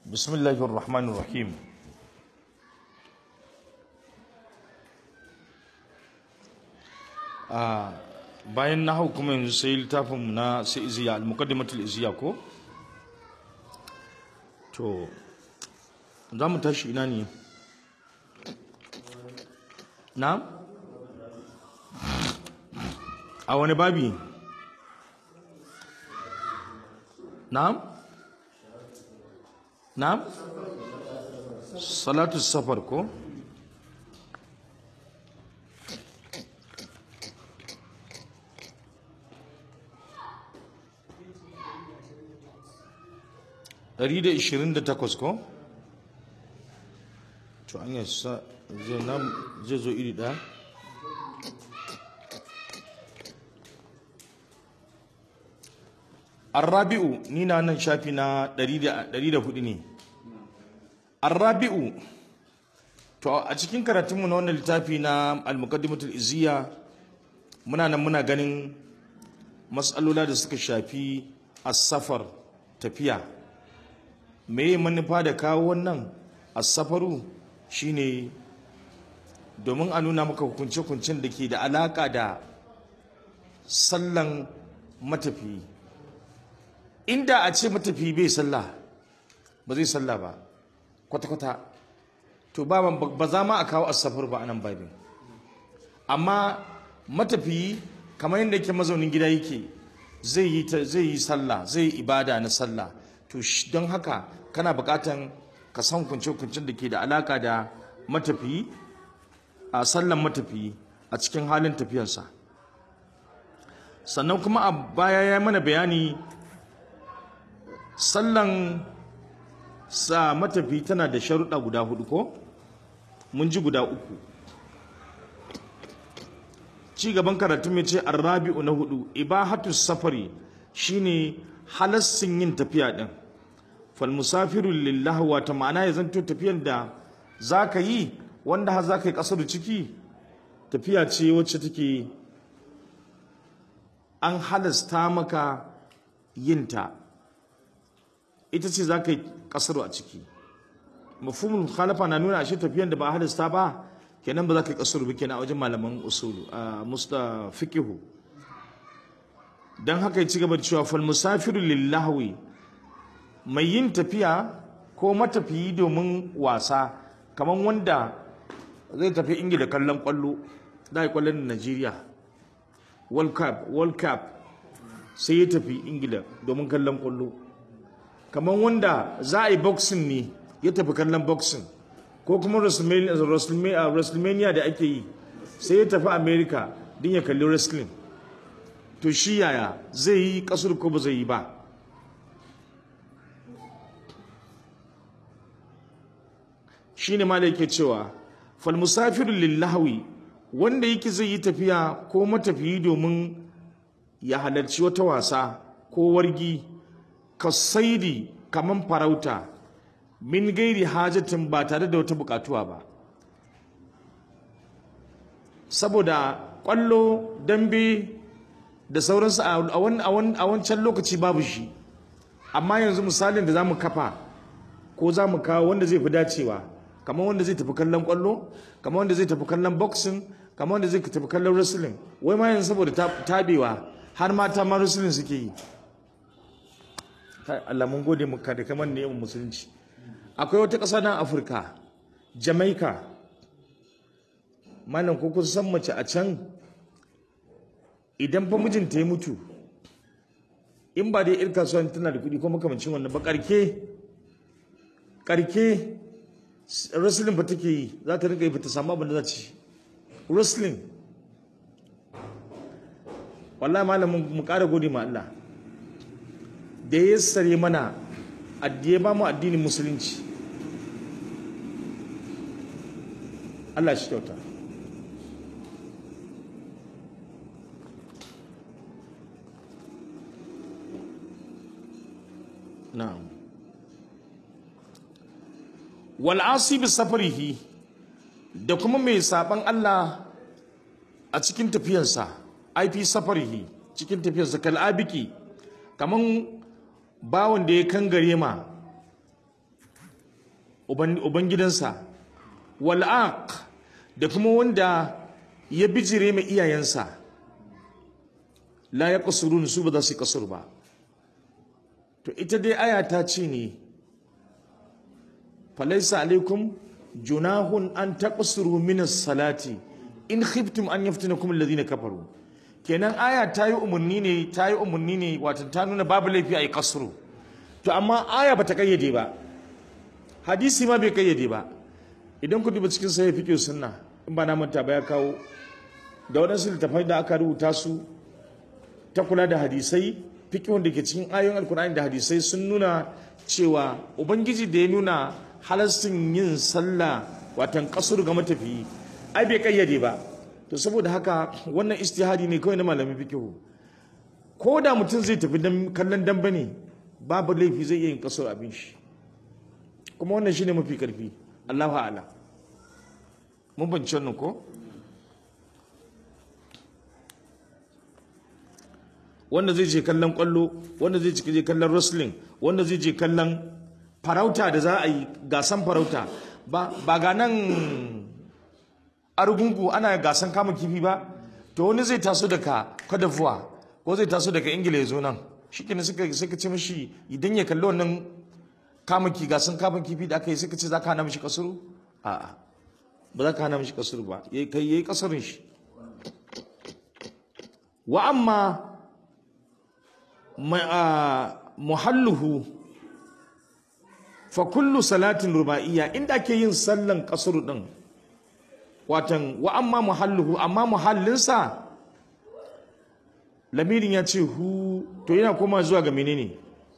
بسم الله الرحمن الرحيم آه bayan na hau kuma yanzu sai littafin na sai iziya al-muqaddimatul iziya ko to za mu tashi ina ne na a wani babi na'am na'am salatu safar ko Ɗari da ishirin da takwas ko? To an yi sa zai zo iri ɗaya? Arrabi'u ni na nan shafi na ɗari da hudu ne. Arrabi'u to a cikin karatunmu na wannan littafi na al-muqaddimatul izziya muna nan muna ganin matsalola da suka shafi as-safar tafiya. me manufa da kawo wannan as-safaru shine domin a nuna maka hukunce-hukuncen da ke da alaka da sallan matafiyi inda a ce matafiyi bai sallah ba zai sallah ba kwata-kwata to ba ba za ma a kawo as-safar ba anan babin amma matafiyi kamar yadda yake mazaunin gida yake zai yi zai yi sallah zai yi ibada na sallah to don haka kana bukatan ka san kunce-kuncen da ke da alaka da matafiyi a sallan matafiyi a cikin halin tafiyarsa sannan kuma a baya ya mana bayani sallan sa matafiyi tana da sharuɗa guda hudu ko mun ji guda uku ci gaban karatu mai ce arrabi'u na hudu ibahatu safari shine halassin yin tafiya din falmusafiru lillahi wata ma'ana ya zanto tafiyar da za ka yi wanda har za ka yi ƙasar ciki tafiya ce wacce take an halasta maka yinta ita ce za ka yi ƙasar a ciki mafhumul khalafa na nuna ashe tafiyar da ba halasta ba kenan ba za ka yi ƙasar ba kenan a wajen malaman usulu a musta fiqihu dan haka ya ci gaba da cewa falmusafiru lillahi mai yin tafiya ko matafiyi domin wasa kamar wanda zai tafi ingila kallon kwallo da ya kwallon najeriya world cup world cup sai ya tafi ingila domin kallon kwallo kamar wanda za a yi boxing ne ya tafi kallon boxing ko kuma wrestlemania da ake yi sai ya tafi america din ya kalli wrestling to shi yaya zai yi kasur ko ba zai yi ba shine ma da yake cewa fal musafiru lillahi wanda yake zai yi tafiya ko matafiyi domin ya halarci wata wasa ko wargi kasaidi kaman farauta min gairi hajatin ba tare da wata bukatuwa ba saboda kwallo dambe da sauransu a wancan lokaci babu shi amma yanzu misalin da za mu kafa ko za mu kawo wanda zai fi dacewa kamar wanda zai tafi kallon kwallo kamar wanda zai tafi kallon boxing kamar wanda zai tafi kallon wrestling wai ma yanzu saboda tabewa har mata ma wrestling suke yi Allah mun gode muka da kamar ne musulunci akwai wata ƙasa nan Afirka Jamaica malam ko kun san mace a can idan fa mijinta ya mutu in ba dai ir kasuwa tana da kuɗi ko makamancin wannan ba karke karke wrestling ba take yi za ta riga yi ta samu abin da za ci wrestling wallahi malamin mu ƙara gode ma Allah da ya sare mana addiye ba mu addinin musulunci Allah shi kyauta na'am wal'asi bi safarihi da kuma mai saban Allah a cikin tafiyarsa aifi safarihi cikin tafiyarsa kal'abiki kaman bawan da ya kangare ma ubangidansa wal'aq da kuma wanda ya bijire mai iyayensa la ya kasurun su ba za su yi kasur ba to ita dai aya ta ce ne falaisa alaikum junahun an taqsuru min salati in khiftum an yaftinakum alladhina kafaru kenan aya ta yi umarni ne ta yi umarni ne wato ta nuna babu laifi a yi kasuru to amma aya bata kayyade ba hadisi ma bai kayyade ba idan ku duba cikin sahih fiqh sunna in ba na manta ba ya kawo da waɗansu littafai da aka rubuta su ta kula da hadisai fiqhun da ke cikin ayoyin alkur'ani da hadisai sun nuna cewa ubangiji da ya nuna halastin yin sallah watan kasur ga matafiyi ai bai kayyade ba to saboda haka wannan istihadi ne kawai na malamin fiqhu ko da mutum zai tafi dan kallon dambe ne babu laifi zai iya yin kasur abin shi kuma wannan shine mafi karfi Allahu a'lam mun bance wannan ko wanda zai je kallon kwallo wanda zai je kallon wrestling wanda zai je kallon farauta da za a yi gasan farauta ba ba ga nan argungu ana gasan kama kifi ba to wani zai taso daga Cote d'Ivoire ko zai taso daga Ingila ya zo nan shikenan suka suka ce mishi idan ya kalli wannan kama ki gasan kama kifi da aka yi suka ce za ka hana mishi kasuru a'a ba za ka hana mishi kasuru ba yayi kai yayi kasarin shi wa amma muhalluhu fa kullu salatin ruba'iyya inda ake yin sallan kasuru din watan wa amma muhalluhu amma muhallinsa lamirin ya ce hu to yana koma zuwa ga menene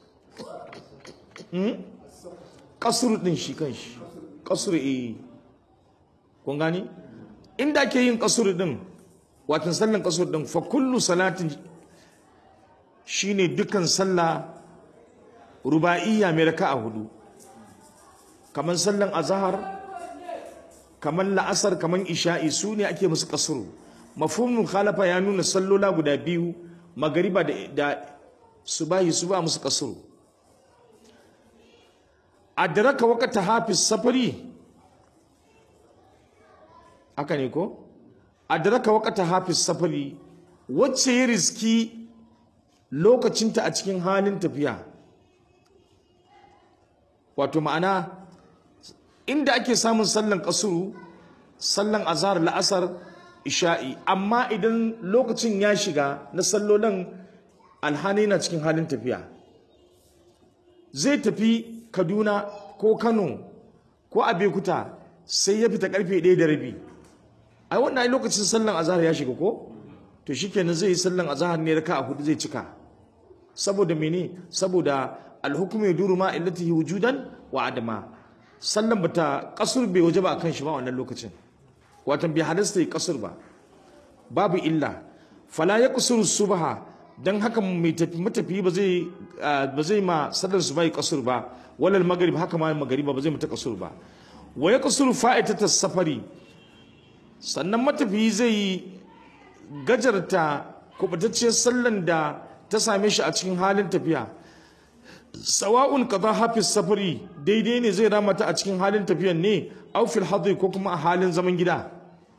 hmm? kasuru din shi kanshi kasuru eh kun gani inda ake yin kasuru din watan sallan kasuru din fa kullu salatin shine dukan sallah ruba'iyya mai raka'a hudu kamar sallan azhar kamar la'asar kamar isha'i su ne ake musu kasuru mafhumul khalafa ya nuna sallola guda biyu magariba da, da subahi su ba musu kasuru adraka waqta hafiz safari haka ne ko adraka waqta hafiz safari wacce ya riski lokacinta a cikin halin tafiya wato ma'ana inda ake samun sallan kasuru sallan azhar la'asar isha'i amma idan lokacin ya shiga na sallolin alhani na cikin halin tafiya zai tafi kaduna ko kano ko abekuta sai ya fita karfe ɗaya da rabi ai wannan lokacin sallan azhar ya shiga ko to shikenan zai yi sallan azhar ne raka a hudu zai cika saboda mene saboda alhukumu yaduru ma illatihi wujudan wa adama sallan bata kasur bai waje ba akan shi ba wannan lokacin watan bai halasta yi kasur ba babu illa fala ya kusuru subha dan haka mai tafi matafi ba zai ba zai ma sallar su bai kasur ba walal maghrib haka ma magriba ba zai mata kasur ba wa ya kusuru fa'itata safari sannan matafi zai gajarta kubatacciyar sallan da ta same shi a cikin halin tafiya sawa'un kaza hafiz safari daidai ne zai ramata a cikin halin tafiyan ne aw fil hadri ko kuma a halin zaman gida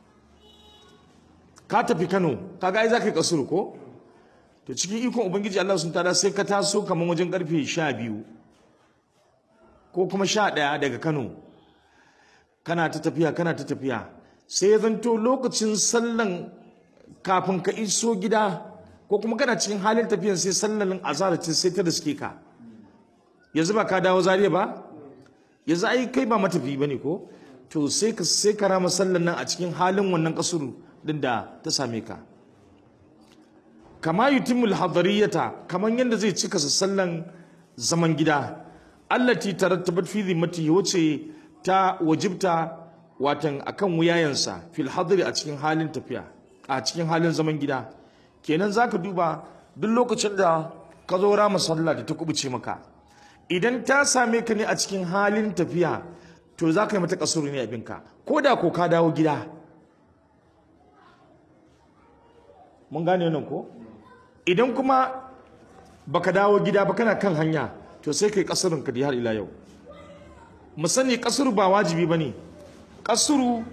ka tafi Kano kaga ai zaka kasuru ko to cikin ikon ubangiji Allah sun tada sai ka taso kaman wajen karfe 12 ko kuma 11 daga Kano kana ta tafiya kana ta tafiya sai ya zanto lokacin sallan kafin ka iso gida ko kuma kana cikin halin tafiyan sai sallan azhar sai ta riske ka yanzu ba ka dawo zariya ba yanzu ai kai ba matafi bane ko to sai ka sai ka rama sallan nan a cikin halin wannan kasuru din da ta same ka kama yutimul hadariyata kaman yanda zai cika sallan zaman gida allati tarattabat fi zimmatihi wace ta wajibta watan akan wuyayensa fil hadri a cikin halin tafiya a cikin halin zaman gida kenan zaka duba duk lokacin da ka zo rama sallah da ta kubuce maka idan ta same ka ne a cikin halin tafiya to za ka yi mata kasuru ne abinka ko da ko ka dawo gida mun gane nan ko idan kuma baka dawo gida ba kana kan hanya to sai kai kasurun ka har ila yau mu sani kasuru ba wajibi bane kasuru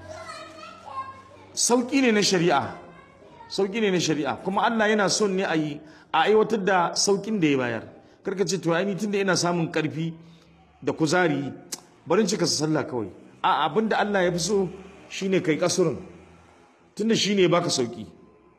sauki ne na shari'a sauki ne na shari'a kuma Allah yana son ne a yi a aiwatar da saukin da ya bayar karka ce to ai tunda ina samun karfi da kuzari barin cika sallah kawai a abinda Allah ya fi so shine kai kasurun tunda shine baka sauki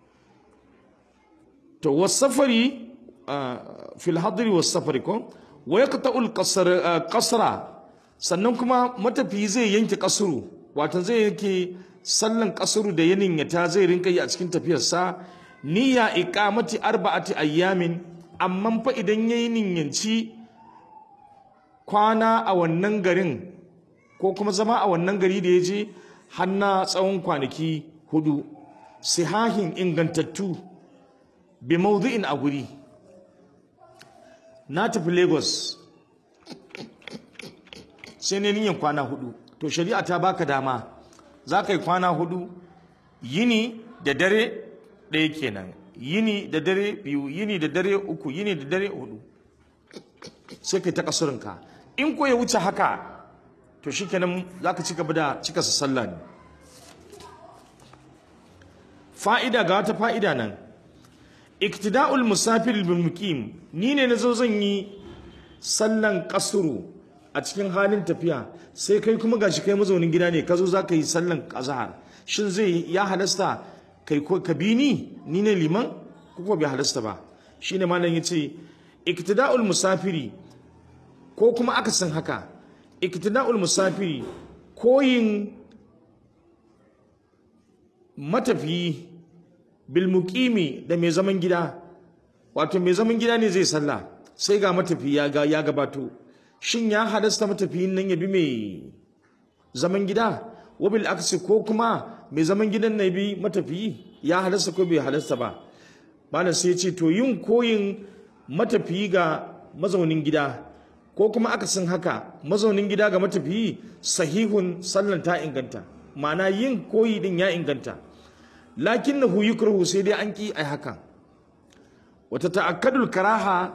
to wasafari fil hadri wasafari ko wa yaqta'u al qasra sannan kuma matafiyi zai yanke kasuru wato zai yanke sallan kasuru da yanin ya ta zai rinka yi a cikin tafiyarsa niyya iqamati arba'ati ayyamin amma fa idan yayi ninyanci kwana a wannan garin ko kuma zama a wannan gari da ya je hanna tsawon kwanaki hudu sihahin ingantattu bi maudu'in a guri na tafi lagos sai ne niyan kwana hudu to shari'a ta baka dama za ka yi kwana hudu yini da dare ɗaya kenan yini da dare biyu yini da dare uku yini da dare hudu sai kai ta kasurinka in ko ya wuce haka to shikenan za ka ci gaba da cika sa sallah ne fa'ida ga wata fa'ida nan iktida'ul musafir bil muqim ni ne nazo zan yi sallan kasuru a cikin halin tafiya sai kai kuma gashi kai mazaunin gida ne ka zo za ka yi sallan azhar shin zai ya halasta kai ko ka bi ni ni ne liman ko ko bai halasta ba shine malam yace iktida'ul musafiri ko kuma akasin haka iktida'ul musafiri koyin matafiyi bil muqimi da mai zaman gida wato mai zaman gida ne zai sallah sai ga matafiyi ya ga ya gabato shin ya halasta matafiyin nan ya bi mai zaman gida wabil aksi ko kuma mai zaman gidan na bi matafiyi ya halasta ko bai halasta ba malam sai ce to yin koyin matafiyi ga mazaunin gida ko kuma akasin haka mazaunin gida ga matafiyi sahihun sallan ta inganta ma'ana yin koyi din ya inganta lakin na yukrahu sai dai an ki ai hakan wata ta'akkadul karaha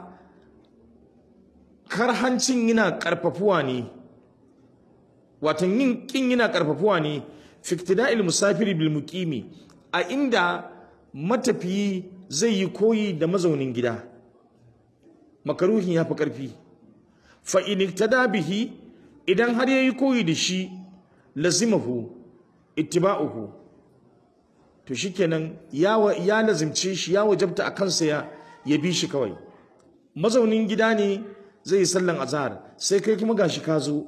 karhancin yana karfafuwa ne watan yin kin yana karfafuwa ne fiktida'il musafiri bil muqimi a inda matafiyi zai yi koyi da mazaunin gida makaruhin ya fi ƙarfi fa in iktada bihi idan har yayi koyi da shi lazimahu ittiba'uhu to shikenan ya ya lazimce shi ya wajabta a kansa ya ya bi shi kawai mazaunin gida ne zai yi sallan azhar sai kai kuma gashi ka zo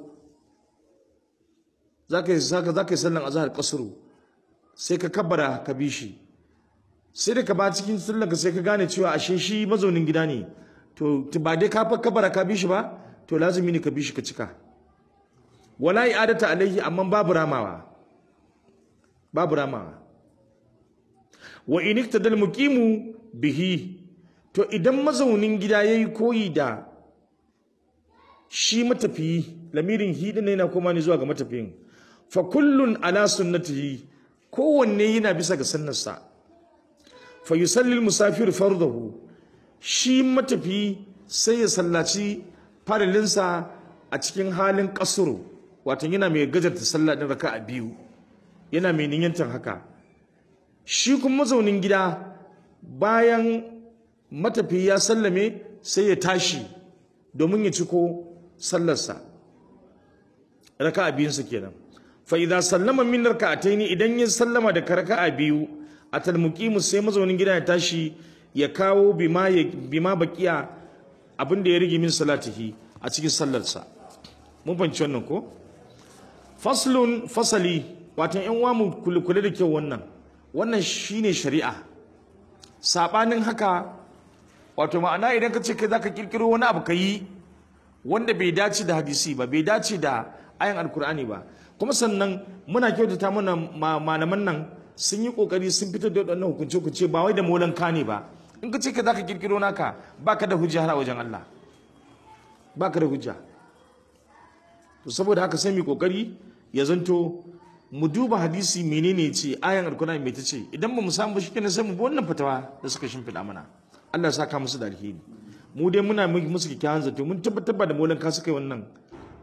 zaka yi zaka yi sallan azhar kasuru sai ka kabbara ka bi shi sai da ka ba cikin sallan ka sai ka gane cewa ashe shi mazaunin gida ne to ba dai ka fa kabbara ka bi shi ba to lazimi ne ka bi shi ka cika wala i'adata alaihi amma babu ramawa babu ramawa wa in iktadal muqimu bihi to idan mazaunin gida yayi koyi da shi matafiyi lamirin hidi ne yana koma ne zuwa ga matafiyin fa kullun ala sunnatihi kowanne yana bisa ga sunnarsa fa yusalli musafir fardahu shi matafiyi sai ya sallaci farilinsa a cikin halin kasuru wato yana mai gajarta sallah din raka'a biyu yana mai niyyantar haka shi kuma mazaunin gida bayan matafiyi ya sallame sai ya tashi domin ya ciko sallarsa raka'a biyunsa kenan fa idza sallama min raka'ataini idan ya sallama da raka'a biyu atal muqimu sai mazaunin gida ya tashi ya kawo bima ya bima baqiya abin da ya rige min salatihi a cikin sallarsa mun fahimci wannan ko faslun fasali wato yan uwa mu kula da kyau wannan wannan shine shari'a sabanin haka wato ma'ana idan ka ce kai zaka kirkiro wani abu ka yi wanda bai dace da hadisi ba bai dace da ayan alkur'ani ba kuma sannan muna kyautata mana malaman nan sun yi kokari sun fitar da waɗannan hukunce hukunce ba wai da molan ka ne ba in ka ce ka zaka kirkiro naka baka da hujja har a wajen Allah baka da hujja to saboda haka sai mu kokari ya zanto mu duba hadisi menene ce ayan alkur'ani mai ta ce idan ba mu samu shi kenan sai mu bi wannan fatawa da suka shimfiɗa mana Allah ya saka musu da alheri mu dai muna musu kyakkyawan zato mun tabbatar da molan ka suka yi wannan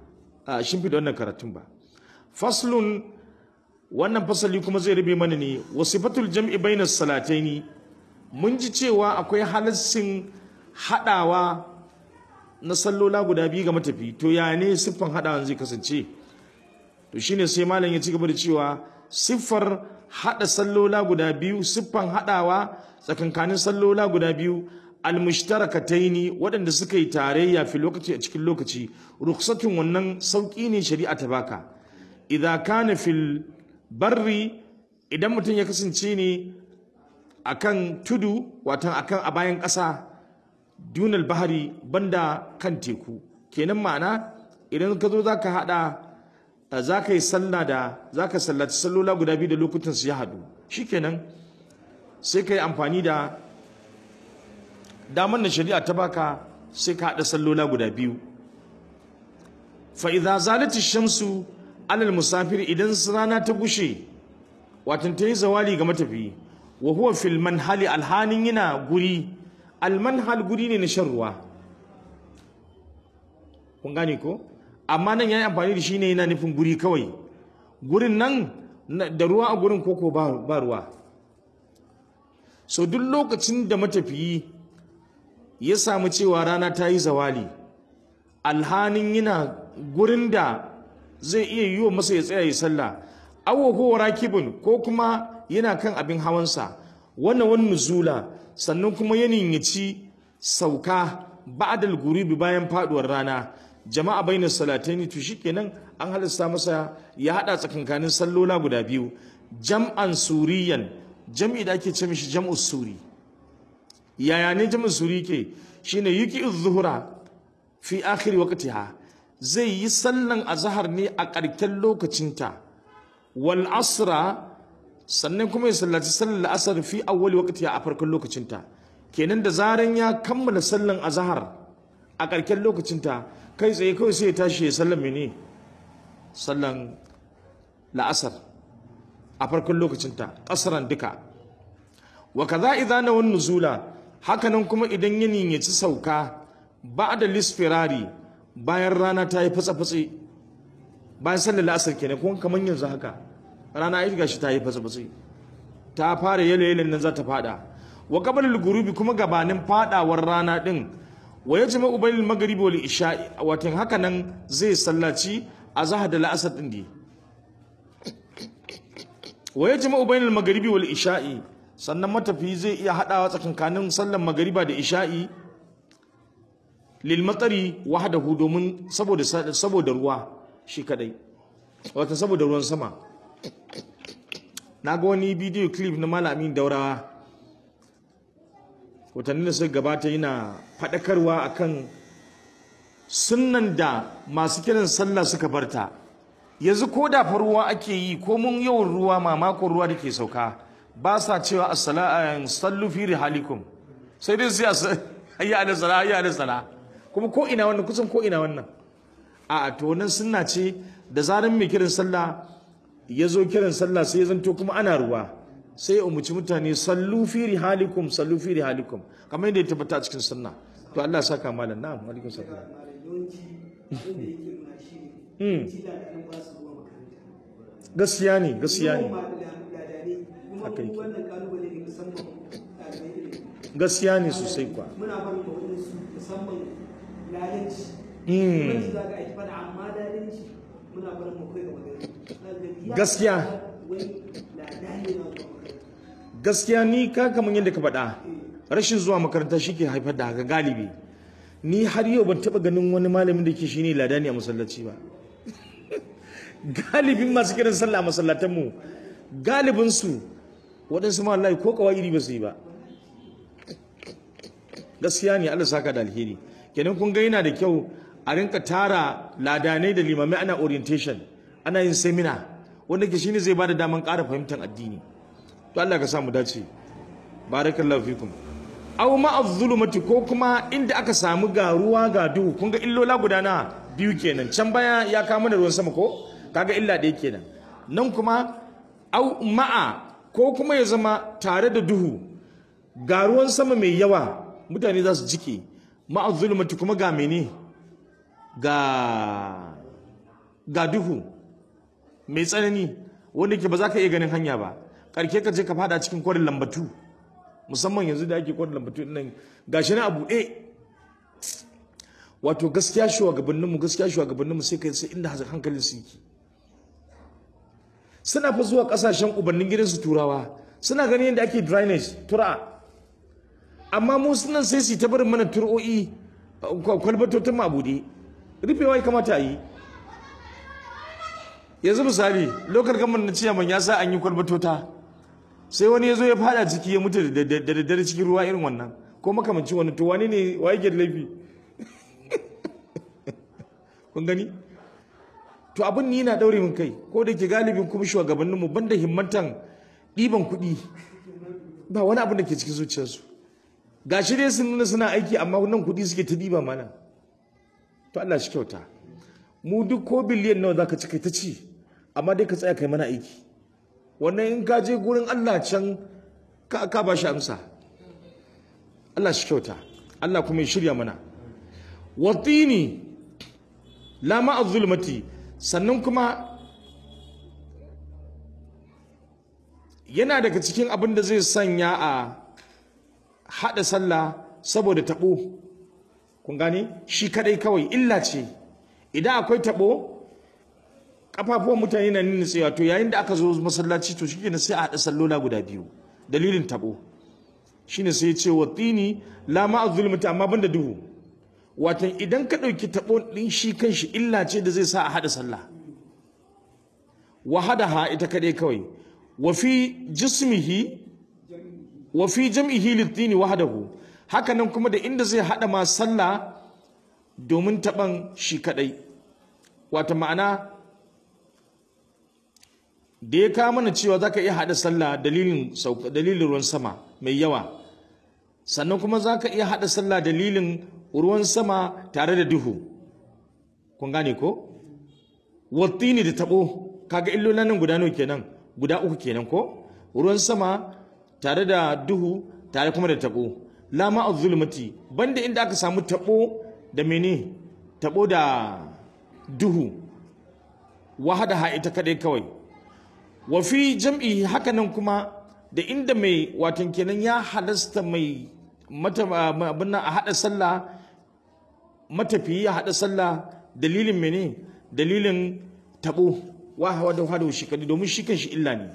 a shimfiɗa wannan karatun ba faslun wannan fasali kuma zai rabe mana ne wasifatul jam'i bainas salataini mun ji cewa akwai halassin haɗawa na sallola guda biyu ga matafi to ya ne siffan haɗawan zai kasance to shine sai malam ya ci gaba da cewa siffar haɗa sallola guda biyu siffan haɗawa tsakankanin sallola guda biyu almushtarakataini waɗanda suka yi tarayya fi lokaci a cikin lokaci ruksatun wannan sauƙi ne shari'a ta baka idza kana fil barri idan mutum ya kasance ne akan tudu watan akan a bayan ƙasa dunal bahari banda kan teku kenan ma'ana idan ka zo za ka haɗa za ka yi sallah da za ka sallaci sallola guda biyu da lokutan su ya haɗu shikenan sai ka yi amfani da damar da shari'a ta baka sai ka haɗa sallola guda biyu fa idza zalati shamsu alal musafir idan rana ta gushe watan ta yi zawali ga matafiyi wa huwa fil manhali alhanin yana guri almanhal guri ne na shan ruwa kun gane ko amma nan yayi amfani da shi ne yana nufin guri kawai gurin nan da ruwa a gurin koko ba ruwa so duk lokacin da matafiyi ya samu cewa rana ta yi zawali alhanin yana gurin da zai iya yiwa masa ya tsaya ya sallah awo ko rakibin ko kuma yana kan abin hawansa wannan wani nuzula sannan kuma ya ninyaci sauka ba'dal guribi bayan faduwar rana jama'a bainar salataini to shikenan an halasta masa ya hada tsakankanin sallola guda biyu jam'an suriyan jam'i da ake ce mishi jam'u suri yaya ne jam'u suri ke shine yuki zuhura fi akhir waqtiha zai yi sallan azhar ne a ƙarken lokacinta wal asra sannan kuma ya sallaci sallar asar fi awwali waqtiha a farkon lokacinta kenan da zaran ya kammala sallan azhar a ƙarken lokacinta kai tsaye kawai sai ya tashi ya sallan mene sallan la'asar a farkon lokacinta ƙasaran duka wa kaza idza nawan nuzula hakanan kuma idan ya ninyaci sauka ba'da lisfirari bayan rana ta yi fatsa-fatsi bayan sallar la'asar kenan kuma kamar yanzu haka rana ya gashi ta yi fatsa-fatsi ta fara yalo yalon nan za ta fada wa qablal gurubi kuma gabanin fadawar rana din wa yajma'u bainal maghribi wal isha'i watan haka nan zai sallaci azhar da la'asar din di wa yajma'u bainal maghribi wal isha'i sannan matafi zai iya hadawa tsakankanin sallar magariba da isha'i lil matari wahdahu domin saboda saboda ruwa shi kadai wata saboda ruwan sama na ga wani bidiyo clip na malamin daurawa watanni da suka gabata yana faɗakarwa akan sunnan da masu kiran sallah suka barta yanzu ko da fa ruwa ake yi ko mun yawan ruwa mamakon ruwa da ke sauka ba sa cewa assalamu sallu fi rihalikum sai dai sai hayya ala sala hayya ala sala kuma ko ina wannan kusan ko ina wannan a to wannan sunna ce da zaran mai kiran sallah ya zo kiran sallah sai ya zanto kuma ana ruwa sai ya umuci mutane sallu fi rihalikum sallu fi rihalikum kamar yadda ya tabbata a cikin sunna to Allah ya saka malam na'am alaikum salam gaskiya ne gaskiya ne haka yake gaskiya ne sosai kwa muna barin ba su musamman lalanci wani za ka aiki fada amma lalanci muna barin mu kai ga magana Gaskiya. wai ladani na zuwa makaranta gaskiya ni ka kamar yadda ka faɗa rashin zuwa makaranta shi ke haifar da haka galibi ni har yau ban taɓa ganin wani malamin da ke shi ne ladani a masallaci ba galibin masu kiran sallah a masallatanmu galibinsu waɗansu ma wallahi ko kawai iri ba su yi ba gaskiya ne Allah saka da alheri kenan kun ga yana da kyau a rinka tara ladanai da limamai ana orientation ana yin seminar wanda ke shine zai bada daman ƙara fahimtar addini to Allah ka samu dace barakallahu fikum aw ma'az zulumati ko kuma inda aka samu ga ruwa ga duhu kun ga illola guda na biyu kenan can baya ya kama da ruwan sama ko kaga illa ɗaya kenan nan kuma aw ma'a ko kuma ya zama tare da duhu ga ruwan sama mai yawa mutane za su jike ma'az zulumati kuma ga mene ga ga duhu mai tsanani wanda ke ba za ka iya ganin hanya ba karke ka je ka fada cikin kwarin lambatu musamman yanzu da ake kwarin lambatu nan gashi na abu ɗaya wato gaskiya shugabanninmu gaskiya shugabanninmu sai kai sai inda hankalin su yake suna fa zuwa kasashen ubannin gidansu turawa suna ganin yadda ake drainage tura amma mu sunan sai su ta barin mana tur'o'i kwalbatotin mabude rufewa ya kamata a yi yanzu misali lokal gamar na ciyaman ya sa an yi kwalbatota sai wani ya zo ya fada ciki ya mutu da daddare cikin ruwa irin wannan ko makamancin wani to wani ne wa yake da laifi kun gani to abin ni na daure min kai ko da ke galibin kuma shugabannin mu banda himmantan ɗiban kuɗi ba wani abin da ke cikin zuciyarsu gashi dai sun nuna suna aiki amma nan kuɗi suke ta ɗiba mana to Allah shi kyauta mu duk ko biliyan nawa zaka ci kai ta ci amma dai ka tsaya kai mana aiki wannan in ka je gurin Allah can ka ka ba shi amsa Allah shi kyauta Allah kuma ya shirya mana watini la ma'a zulmati sannan kuma yana daga cikin abin da zai sanya a haɗa sallah saboda taɓo kun gane shi kadai kawai illa ce idan akwai taɓo kafafuwan mutane na nuna tsaye to yayin da aka zo masallaci to shikenan sai a haɗa sallola guda biyu dalilin taɓo shine sai ya ce wa tini la ma'a zulmati amma banda duhu watan idan ka ɗauki taɓo ɗin shi kanshi illa ce da zai sa a haɗa sallah wa ha ita kaɗai kawai wa fi jismihi wa fi jam'ihi litini wahdahu haka nan kuma da inda zai haɗa ma sallah domin taɓan shi kaɗai wata ma'ana da ya kawo mana cewa za ka iya haɗa sallah dalilin dalilin ruwan sama mai yawa sannan kuma za ka iya haɗa sallah dalilin ruwan sama tare da duhu kun gane ko wattini da tabo kaga illolin nan guda nawa kenan guda uku kenan ko ruwan sama tare da duhu tare kuma da tabo lama az-zulmati banda inda aka samu tabo da mene tabo da duhu wahada ha ita kadai kawai wa fi jam'i hakanan kuma da inda mai watan kenan ya halasta mai mata abin a hada sallah matafiyi ya haɗa sallah dalilin mene dalilin taɓo wa hawa da hada shi kadi domin shi kanshi illa ne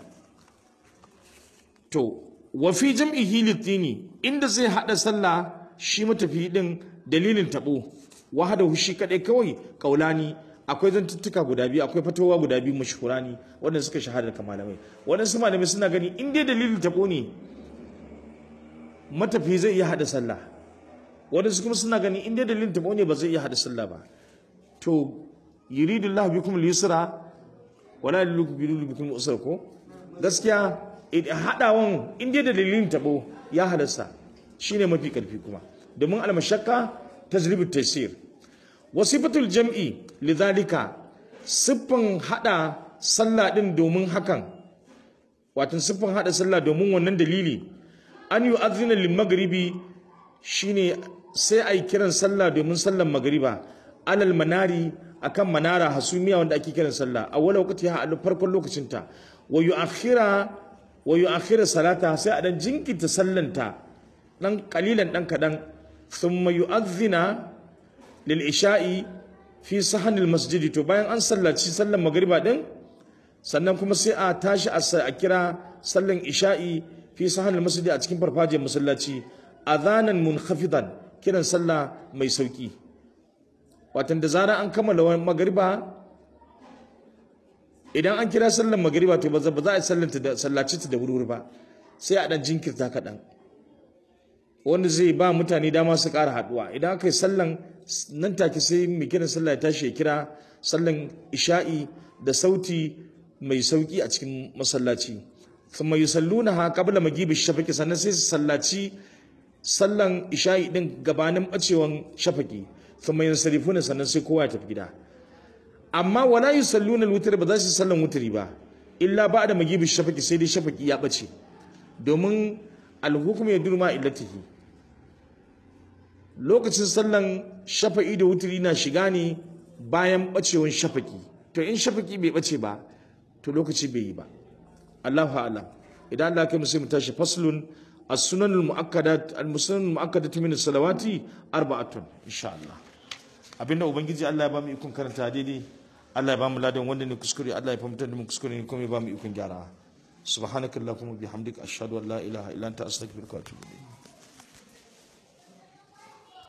to wa fi jam'ihi litini inda zai haɗa sallah shi matafiyi din dalilin taɓo wa hada shi kadai kawai kaulani akwai zantuttuka guda biyu akwai fatowa guda biyu mashhurani wanda suka shahara da malamai waɗansu malamai suna gani in dai dalilin taɓo ne matafiyi zai iya haɗa sallah waɗansu kuma suna gani inda dalilin taɓo ne ba zai iya haɗa sallah ba to yuridu Allah bikum al-yusra wala yuridu bikum al-usra ko gaskiya haɗawan inda dalilin taɓo ya halasta shine mafi ƙarfi kuma domin al-mashaqqa tajribu taysir wasifatul jam'i lidhalika siffan haɗa sallah din domin hakan wato siffan haɗa sallah domin wannan dalili an yu'adhdhina lil-maghribi shine sai a yi kiran sallah domin sallan magariba alal manari akan manara hasumiya wanda ake kiran sallah a wala wakati ha a farkon lokacinta wa yu'akhira wa yu'akhira salata sai a dan jinkirta sallanta dan kalilan dan kadan thumma yu'adhdhina lil isha'i fi sahanil masjidi to bayan an sallaci sallan magariba din sannan kuma sai a tashi a kira sallan isha'i fi sahanil masjidi a cikin farfajiyar masallaci adhanan munkhafidan kiran sallah mai sauki watan da zara an kammala magariba idan an kira sallan magariba to ba za a sallanta da sallaci ta da wuri ba sai a dan jinkirta kaɗan wanda zai ba mutane dama su ƙara haɗuwa idan aka yi sallan nan take sai mai kiran sallah ya tashi ya kira sallan isha'i da sauti mai sauki a cikin masallaci thumma yusallunaha qabla magibi shafaqi sannan sai su sallaci sallan isha'i din gabanin bacewan shafaki thumma yansarifuna sannan sai kowa ya tafi gida amma wala yusalluna al-witr ba za su sallan wutri ba illa ba'da magibi shafaki sai dai shafaki ya bace domin al-hukmu yadurma illatihi lokacin sallan shafa'i da wutri na shiga ne bayan bacewan shafaki to in shafaki bai bace ba to lokaci bai yi ba Allahu a'lam idan Allah kai musu mu tashi faslun as-sunan al-mu'akkadat al-sunan al-mu'akkadat min as-salawati arba'atun insha Allah abinda ubangiji Allah ya ba mu ikon karanta daidai Allah ya ba mu ladan wanda ne kuskure Allah ya fahimtar da mu kuskure ne kuma ya ba mu ikon gyara subhanakallahumma bihamdika ashhadu an la ilaha illa anta astaghfiruka wa atubu ilayk